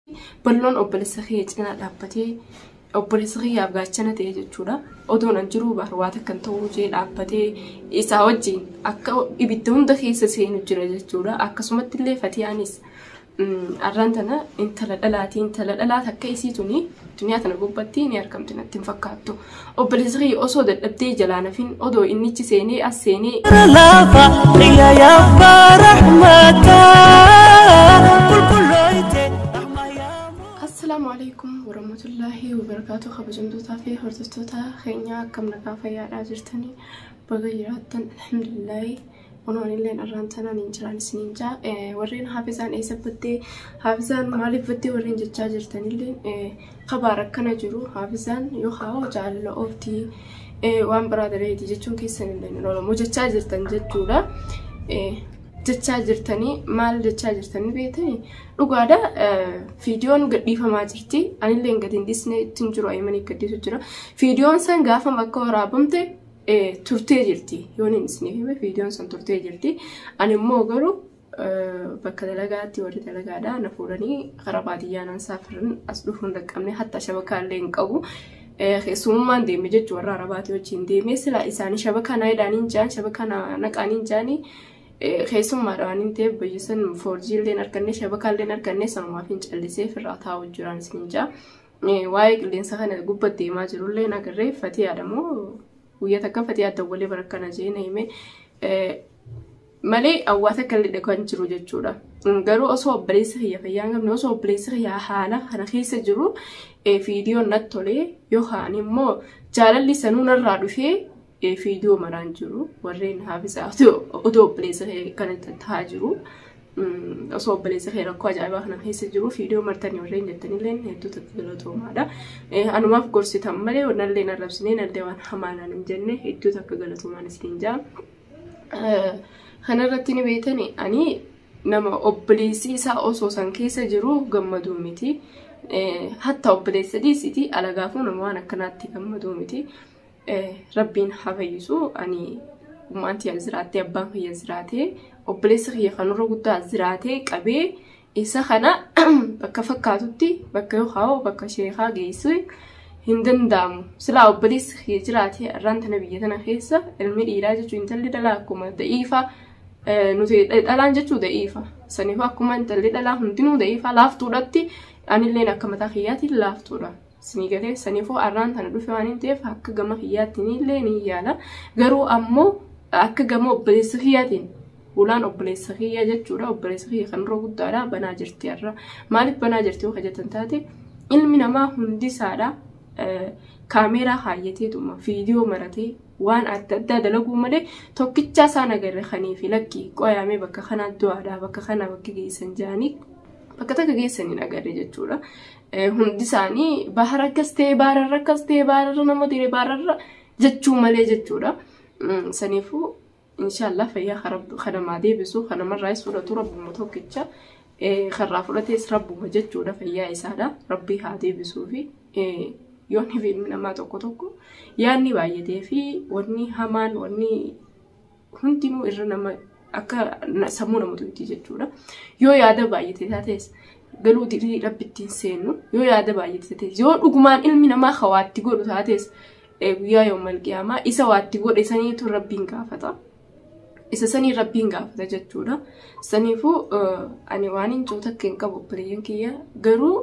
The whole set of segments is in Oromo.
balloon obboleessa kee cinaa dhaabbatee obboleessa kiyyaaf gaachana ta'e jechuudha. Odoon an jiruu barbaada kan ta'uu jee dhaabbatee isaa wajjin akka ibidda hunda keessa seenu jira jechuudha. Akkasumatti illee fatiyaanis arraan tana intala dhalaati intala dhalaa takka isii tuni duniyaa tana gubbatti ni argamti natti hin fakkaattu. Obboleessa kiyya osoo dadhabdee jalaa nafin odoo innichi seenee as seenee lafa xiya yabbaa rahmata qulqulloyte rahma yaa Assalaamu alaikum warahmatullaahi wabarakaatu kabajamtootaa fi hordoftoota keenyaa akkam nagaa fayyaadhaa jirtanii baga jiraattan alhamdulillaahi kunoon illee arraan tanaan hin jiraan isiniin jaa warreen haafizaan eessa battee haafizaan maaliif battee warreen jechaa jirtanillee kabaa rakkana jiru haafizaan yookaan jaalala ooftii waan biraa dareeti jechuun keessan illee hin oolamu jechaa jirtan jechuudha. jechaa jirtanii maal jechaa jirtanii beetanii dhugaadha fiidiyoon gadhiifamaa jirti anillee gadi hin dhiisne ittiin jiru ayyamanii gadhiisu jira fiidiyoon san gaafa akka waraabamte turtee jirti yoon hin dhiisne hime fiidiyoon san turtee jirti ani immoo garuu bakka dalagaatti warri dalagaadha na fuudhanii karaa baadiyyaa naan saafiran as dhufuun dhaqqabne hatta shabakaallee hin qabu. keessummaan deeme jechuun warra arabaati wajjin deeme sila isaanii shabakaa naayidaaniin jaan shabakaa naqaaniin jaanii keessummaadha waan hin ta'eef bayyisan foorjiilleen arganne shabakaalleen arganne sanumaaf hin callisee firraa taa'u jiraan isin jaa. Waa'ee qilleensa kana gubbaa deemaa jirullee nagarree fatee yaadamoo guyyaa takka fatee adda walee barakkana jee na hime malee hawwaasa kallee kan jiru jechuudha. Garuu osoo obboleessa kiyya fayyaa hin qabne osoo obboleessa kiyyaa haala kana keessa jiru fiidiyoon natti tolee yookaan immoo jaalalli sanuu narraa dhufee fiidiyoo maraan jiru warreen haafisaa otoo obboleessa kana taa'aa jiru. Osoo obboleessa kee rakkoo ajaa'ibaa kana keessa jiru fiidiyoo martanii warreen jettanillee hedduu takka galatoomaadha. Anumaaf gorsitan malee nallee narrabsinee nallee waan hamaadhaan hin jenne hedduu takka galatoomaan isin jaa. Kanarratti ni beetani ani nama obboleessi isaa osoo san keessa jiru gammaduu miti. Hatta obboleessa dhiisiti alagaafuu nama waan akkanaatti gammaduu miti. Rabbiin haa fayyisu ani ummaanti as jiraattee abbaan kiyya jiraatee obboleessa kiyya kanarra guddaa jiraatee qabee isa kana bakka fakkaatutti bakka yookaan bakka sheekaa geessu hin danda'amu. Silaa obboleessi kiyya jiraatee irraan tana biyya tana keessa ilmi dhiiraa jechuun intalli dhalaa akkuma da'iifa nuti dhalaan jechuu da'iifa. Saniif akkuma intalli dhalaa hundinuu da'iifa laaftuudhatti anilleen akka mataa kiyyaatiin laaftuudha. Sinii galee saniifuu arraan tana dhufe waan hin ta'eef akka gama kiyyaattiin illee ni yaala. Garuu ammoo akka gama obboleessa kiyyaatiin ulaan obboleessa kiyya jechuudha. Obboleessa kiyya kanarra guddaadha banaa jirti har'a. Maaliif banaa jirti yoo hojjetan taate ilmi namaa hundisaadha. Kaameeraa kaayyateetuma fiidiyoo maratee waan adda addaa dalaguu malee tokkicha isaan agarre kaniifi lakkii qoyaamee bakka kanaa du'aadha bakka kana bakka geessan jaanii bakka takka geessaniin agarre jechuudha. Hundi isaanii bahara akkas ta'e baararra akkas ta'e baararra nama dire baararra jechuu malee jechuudha. Saniifuu inshaallah fayyaa kanamaa deebisu kanamarraas fudhatu rabbuma tokkicha karraa fudhatees rabbuma jechuudha fayyaa isaadha. Rabbii haa deebisuufi yoonni fi ilmi namaa tokko tokko yaadni baay'atee fi wanni hamaan wanni hundinuu irra nama akka sammuu nama tuuti jechuudha. Yoo yaada baay'ate taates galuu dirii rabbittiin seennu yoo yaada baay'ate taates yoo dhugumaan ilmi namaa hawaatti godhu taates guyyaa yoo malqiyaamaa isa waatti godhe saniitu rabbiin gaafata. Isa sanii rabbiin gaafata jechuudha. Saniifuu ani waan hin jiru takka hin qabu obboleeyyan kiyya garuu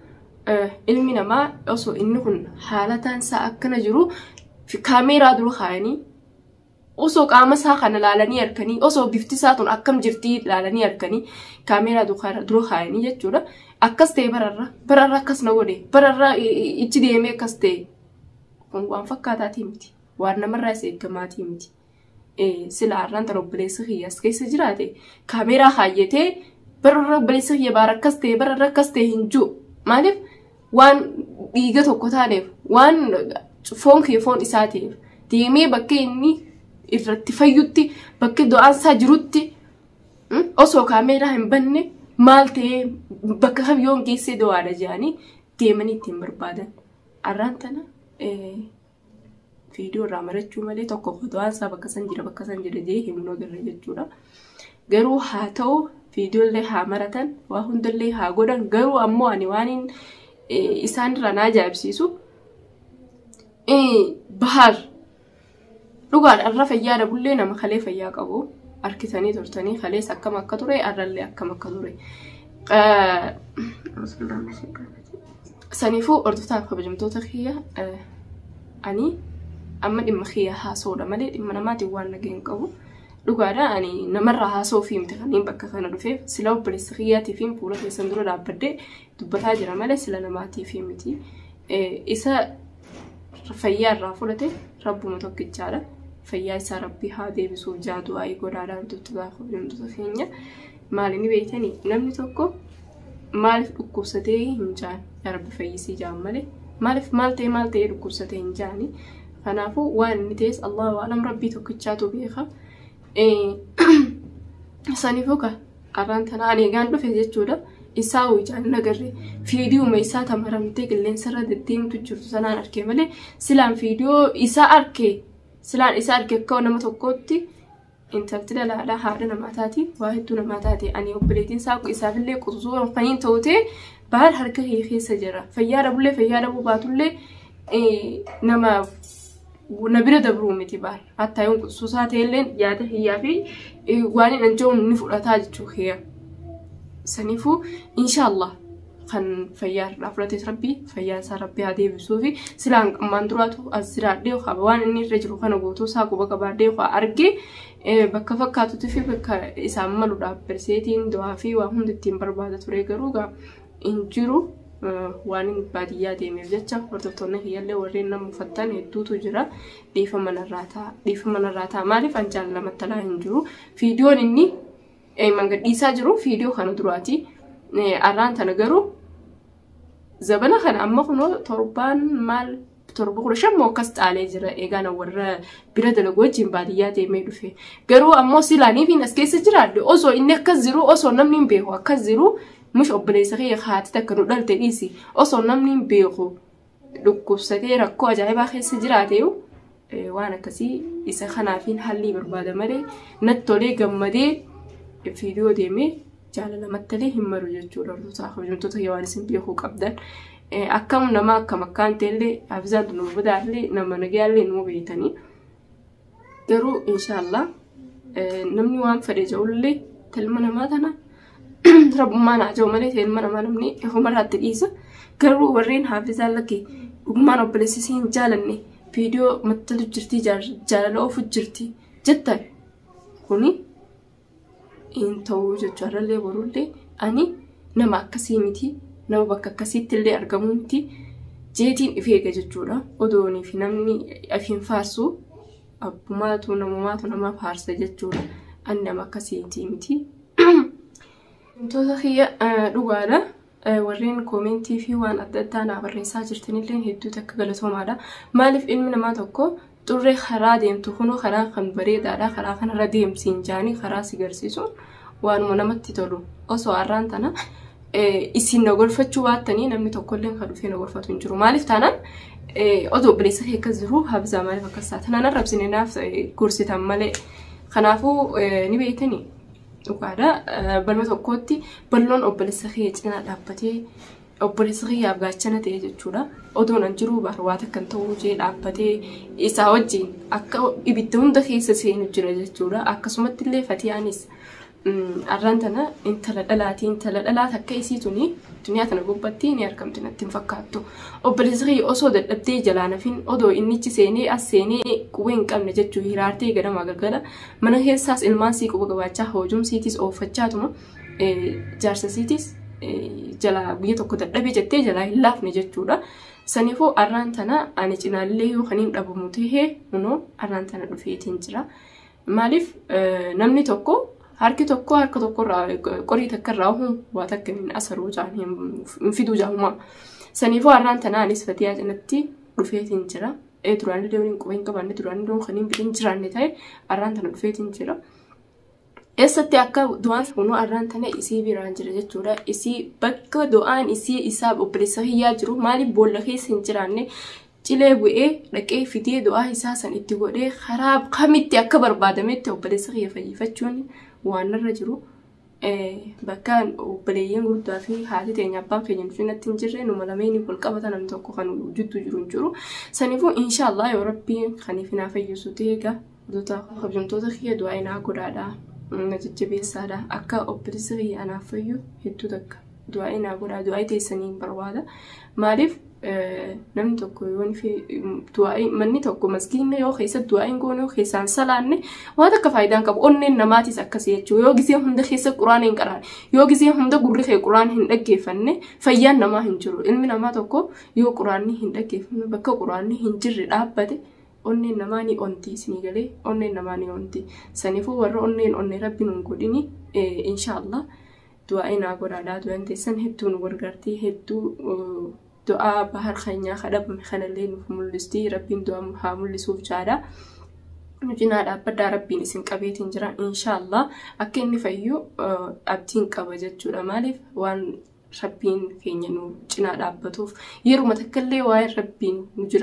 ilmi namaa osoo inni kun haalataan isaa akkana jiru kaameeraa dura kaayanii osoo qaama isaa kana laalanii harkanii osoo bifti isaa tun akkam jirtii laalanii harkanii kaameeraa dura kaayanii jechuudha. Akkas ta'e bararra bararra akkas na godhe bararra ichi deemee akkas ta'e kun waan fakkaataatii miti waan namarraa isa eeggamaatii miti. Sila har'aan tan obboleessa kiyya as keessa jiraate kaameeraa kaayyatee bararra obboleessa kiyya baara akkas ta'e bararra akkas ta'e hin jiru. Maaliif waan dhiiga tokko taaneef waan foon kee foon isaa ta'eef deemee bakka inni irratti fayyutti bakka du'aansaa jirutti osoo kaameeraa hin banne maal ta'ee bakka kamyoon geessee du'aadha jedhanii deemanii ittiin barbaadan. Arraan tana fiidiyoo irraa marachuu malee tokko du'aansaa bakka san jira bakka san jira jee himuu agarra jechuudha. Garuu haa ta'u viidiyoollee haa maratan waa hundallee haa godhan garuu ammoo ani waan isaan irraa na ajaa'ibsiisu bahar dhugaadha irra fayyaa dabullee nama kalee fayyaa qabu harkisanii turtanii kalees akkam akka ture arrallee akkam akka ture. Saniifuu hordoftaaf kabajamtoota kiyya ani amma dhimma kiyya haasoodha malee dhimma namaatiin waan nageen qabu. Dhugaadha ani namarraa haasoo fi miti kanneen bakka kana dhufeef sila obboleessa kiyyaatii fi fuula keessan dura dhaabbadhee dubbataa jira malee sila namaatii fi miti. Isa fayyaa irraa fudhate rabbuma tokkichaadha. Fayyaa isaa rabbii haa deebisuuf jaadu waa'ee godaadhaa hordoftoota kabajamtoota keenya. Maali ni beektanii namni tokko maaliif dhukkubsatee hin jaan rabbi fayyisii jaan malee maaliif maal ta'e maal ta'e dhukkubsatee hin jaani. Kanaafuu waan inni ta'es Allahu alam rabbii tokkichaatu beeka. Saniifuu ka arraan tanaa ani egaan dhufe jechuudha. Isaa hojjaan nagarre fiidiyooma isaa tamaramtee qilleensarra deddeemtu jirtu sanaan argee malee silaan fiidiyoo isaa argee silaan isaa argee akka nama tokkootti intalti dalaadhaa haadha namaa taati waa hedduu namaa taate ani obboleettiin isaa isaafillee qutusuu kan hin ta'ute baal harka kee keessa jira fayyaa dhabullee fayyaa dhabuu baatullee nama na bira dabruu miti baal hattaa yoon qutusuu isaa ta'ellee yaada hiyyaa fi waan hin anja'uun ni fudhataa jechuu kiyya. Saniifuu inshaallah kan fayyaa irraa fudhates rabbii fayyaa isaa rabbii haa deebisuu fi silaan qammaan duraatu as jiraadhee qaba waan inni irra jiru kana guutuu isaa quba qabaadhee argee bakka fakkaatutti fi bakka isaan maluudhaaf barseetiin du'aa fi waa hundi ittiin barbaada ture garuu hin jiru waan inni baadiyyaa deemeef jecha hordoftoonni kiyyaallee warreen nama uffattan hedduutu jira dhiifa manarraa ta'a dhiifa manarraa ta'a maaliif an jaallamatti alaa hin jiru fiidiyoon inni mangadhiisaa jiru fiidiyoo kana duraati. Arraan tana garuu zabana kana amma kunoo torbaan maal torba kudha shan moo akkas caalee jira eegaan warra bira dalagu wajjin baadiyyaa deemee dhufe. Garuu ammoo silaaniifiin as keessa jiraadde osoo inni akkas jiru osoo namni hin beeku akkas jiru mush obboleessa kiyya haati takka nu dhalte dhiisi osoo namni hin beeku dhukkubsatee rakkoo ajaa'ibaa keessa jiraateeyu waan akkasii isa kanaafiin hallii barbaada malee natti tolee gammadee fiidiyoo deemee jaalala mattalee hin maru jechuudha hordoftoota kabajamtoota waan isin beekuu qabdan. Akkam nama akkam akkaan ta'ellee hafizaan nu badaallee nama nagayaallee nu beeytanii. Garuu inshaallah namni waan fedhe jedhullee ilma namaa tana rabbummaan haa ta'u malee ilma namaa namni homarraatti dhiisa. Garuu warreen hafizaan lakkee dhugummaan obboleessisii hin jaalanne viidiyoo mattalu jirti jaalala oofu jirti jettan kuni hin ta'uu jechuudha borullee ani nama akkasii miti nama bakka akkasiitti illee argamuu miti jeetiin if eega jechuudha odoonii fi namni afiin faarsu abbumaatu namumaatu nama faarsa jechuudha ani nama akkasiitii miti. Wantoota kiyya dhugaadha. warreen koomentii fi waan adda addaa naa barreessaa jirtanillee hedduutu akka galatoomaadha. Maaliif ilmi namaa tokko xurree karaa deemtu kunoo karaa kan bareedaadha karaa kanarra deemsiin jaanii karaa si garsiisuun waanuma namatti tolu osoo har'aan tana isin na gorfachuu baattanii namni tokkollee kan dhufee na gorfatu hin jiru maaliif taanaan odoo obboleessa kee akkas jiru habzaa maaliif akkas taate tanaan arrabsine naaf gorsitan malee kanaafuu ni beektanii dhugaadha balma tokkotti balloon obboleessa kee cinaa dhaabbatee obboleessa kiyyaaf gaachana ta'e jechuudha. Odoon an jiruu barbaada kan ta'uu jee dhaabbatee isaa wajjin akka ibidda hunda keessa seenu jira jechuudha. Akkasumatti illee fatiyaanis arraan tana intala dhalaati intala dhalaat akka isii tuni duniyaa tana gubbatti ni argamti natti hin fakkaattu. Obboleessa kiyya osoo dadhabdee jalaa nafin odoo innichi seenee as seenee qubee hin qabne jechuu hiraartee gadamaa galgala mana keessaas ilmaan sii quba gabaachaa hoojumsiitis ooffachaatuma jaarsasiitis jalaa biyya tokko dadhabee jettee jalaa hin laafne jechuudha. Saniifuu arraan tana ani cinaallee yoo kan hin dhabamu tahee kunoo arraan tana dhufeetiin jira. Maaliif namni tokko harki tokko harka tokkorraa qorii takka irraa huu waa takka hin asaruu jaan hin fiduu jaamumaa. Saniifuu arraan tana anis fatiyaa cinatti dhufeetiin jira. Duraanillee waliin quba hin qabanne duraanillee kan hin bidin jiraanne ta'e arraan tana dhufeetiin jira. Eessatti akka du'aan kunuu arraan tana isii biraan jira jechuudha. Isii bakka du'aan isii isaa obboleessa hiyyaa jiru maaliif boolla keessa hin jiraanne cilee bu'ee dhaqee fidee du'aa isaa san itti godhee karaa kamitti akka barbaadametti obboleessa kiyya fayyifachuun waan irra jiru. bakka obboleeyyan guddaa fi haati teenya abbaan keenya nuti natti hin jirre numa lameen wal qabata namni tokko kan jiddu jiru hin jiru. Saniifuu inshaallah yoo rabbiin kaniif naa fayyisu ta'e egaa hojjetoota kiyya du'aa inaa godhaadha. Na jajjabeessaadha. Akka obboleessa kiyya anaaf fayyu hedduu takka. Du'aa inaa godhaa du'aa teessanii hin barbaada. Maaliif namni tokko yoo du'aa manni tokko maskiinni yoo keessatti du'aa hin goone yoo keessaan salaanne waan akka faayidaan qabu onneen namaatis akkasii jechuudha. Yoo gisee hunda keessa quraan hin qaraan yoo gisee hunda gurri kee quraan hin dhaggeeffanne fayyaan namaa hin jiru. Ilmi namaa tokko yoo quraanni hin dhaggeeffanne bakka quraanni hin jirre dhaabbate onneen namaa ni onti isinii galee onneen namaa ni onti. Saniifuu warra onneen onnee rabbi nun godhini inshaallah du'aa inaa godhaadhaa du'aan teessan hedduu nu gargaartii hedduu du'aa bahar keenyaa kadhabame kanallee nuuf mul'isti rabbiin du'aa haa mul'isuuf jaadha. Nu cinaa dhaabbadhaa rabbiin isin qabeetiin jira inshaallah akka inni fayyu abdiin qaba jechuudha maaliif waan rabbiin keenya nu cinaa dhaabbatuuf yeruma takkaallee waa'ee rabbiin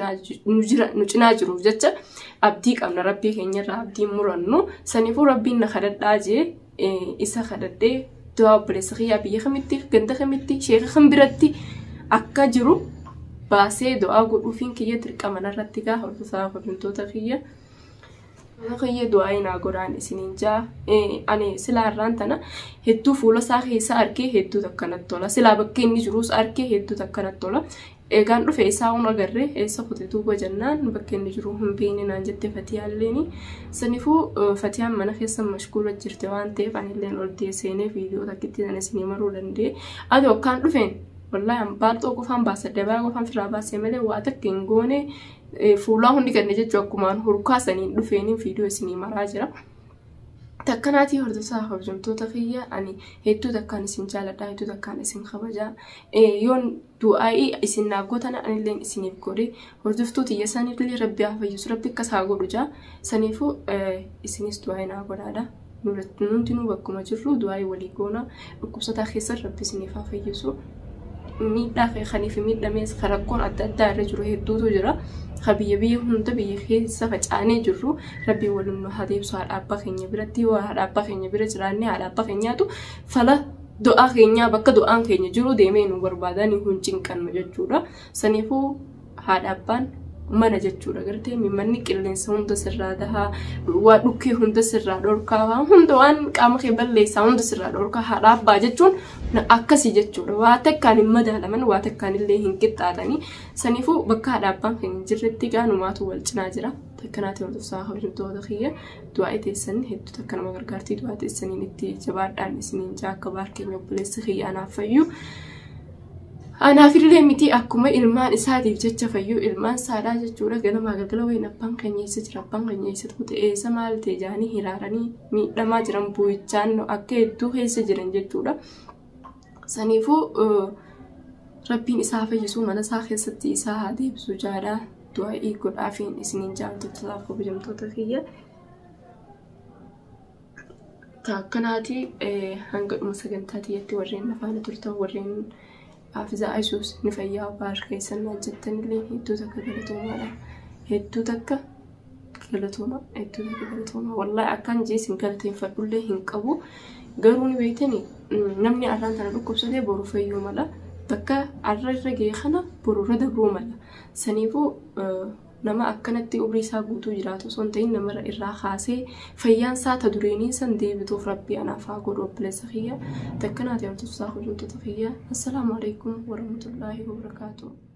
nu cinaa jiruuf jecha abdii qabna rabbii keenyarraa abdiin murannu saniifuu rabbiin na kadhadhaa jee isa kadhadhee du'aa obboleessa kiyyaa biyya kamitti ganda kamitti sheeka kan biratti akka jiru baasee du'aa godhuufiin kiyya dirqama irratti gaa hordofaa hordoftoota kiyya. Kiyya du'aa inaa godhaan isiniin jaa ani silaa irraan tana hedduu fuula isaa keessa argee hedduu takkanatti tola silaa bakka inni jirus argee hedduu takkanatti tola. Eegaan dhufe isaa hun agarree eessa kute duuba jennaan bakka inni jiru hin beekne naan jette fatiyaalleeni. Saniifuu fatiyaan mana keessa mashguula jirte waan ta'eef anilleen ol deesseenee viidiyoo takkitti sana isinii maruu danda'e. Ati yookaan dhufeen wallahi baalxoo qofaan baasa dabaa qofaan firaa baasee malee waa takka hin goone fuulaa hundi kanneen jechuun akkumaan hurkaasaniin dhufeeniin viidiyoo isinii maraa jira. Takkanaatii hordofaa hojjetoota kiyya ani hedduu takkaan isin jaaladha hedduu takkaan isin kabajaa yoon du'aa'ii isin naaf gootan anilleen isiniif godhe hordoftuu xiyya isaaniifillee rabbi haa fayyisu rabbi akkas haa godhu jaa saniifuu isinis du'aa'ii naa godhaadha. Nuti nu bakkuma jirru du'aa'ii walii goona dhukkubsataa keessa rabbi isiniif haa fayyisu. miidhaa kaniif miidhamees rakkoon adda addaa irra jiru hedduutu jira. Ka biyya biyya hunda biyya keessa facaanee jirru rabbiin waliin nu haa deebisu haadha abbaa keenya biratti yoo haadha abbaa keenya bira jiraanne haadha abbaa keenyaatu fala du'aa keenyaa bakka du'aan keenya jiru deemee nu barbaadan hin cinqannu jechuudha. Saniifuu haadha abbaan mana jechuudha gartee manni qilleensa hunda sirraa dahaa waa dhukkee hunda sirraa dhorkaa waan hunda waan qaama kee balleessaa hunda sirraa dhorkaa haadha abbaa jechuun akkasii jechuudha waa takkaan hin madaalaman waa takkaan illee hin qixxaatanii saniifuu bakka haadha abbaan keenya jirretti gaanumaatu wal cinaa jira takkanaati hordofsaa hojjetoota kiyya du'aa teessan hedduu takka nama gargaartii du'aa teessaniin itti jabaadhaan isiniin jaa akka baarkeenya obboleessa kiyya anaaf fayyu. Anaafillee miti akkuma ilmaan isaatiif jecha fayyu ilmaan saadhaa jechuudha ganamaa galgala wayin abbaan keenya eessa jira abbaan keenya eessa tuute eessa maal ta'e jaanii hiraaranii miidhamaa jiran bu'ichaan akka hedduu keessa jiran jechuudha. Saniifuu rabbiin isaa fayyisuu mana isaa keessatti isaa haa deebisu jaadhaa du'aa'ii godhaafiin isiniin jaallattotaaf kabajamtoota kiyya. Akkanaati hanga dhuma sagantaa tiyyatti warreen nafaana turtan warreen Hafizaa Isuus ni fayyaa baar keessan naan jettanillee hedduu takka galatoomaadha. Hedduu takka galatooma hedduu takka galatooma wallahi akkaan jeesin galateeffadhullee hin qabu garuu ni beektani namni arraan kana dhukkubsatee boru fayyuu mala bakka arra irra ga'e kana boru irra dabruu mala saniifuu nama akkanatti umrii isaa guutuu jiraatu osoo hin ta'in nama irraa kaasee fayyaan isaa ta dureenii san deebituuf rabbii anaaf haa godhu obboleessa kiyya takkanaati hordofsaa hojjettoota kiyya assalaamu alaikum warahmatullaahi wabarakaatuh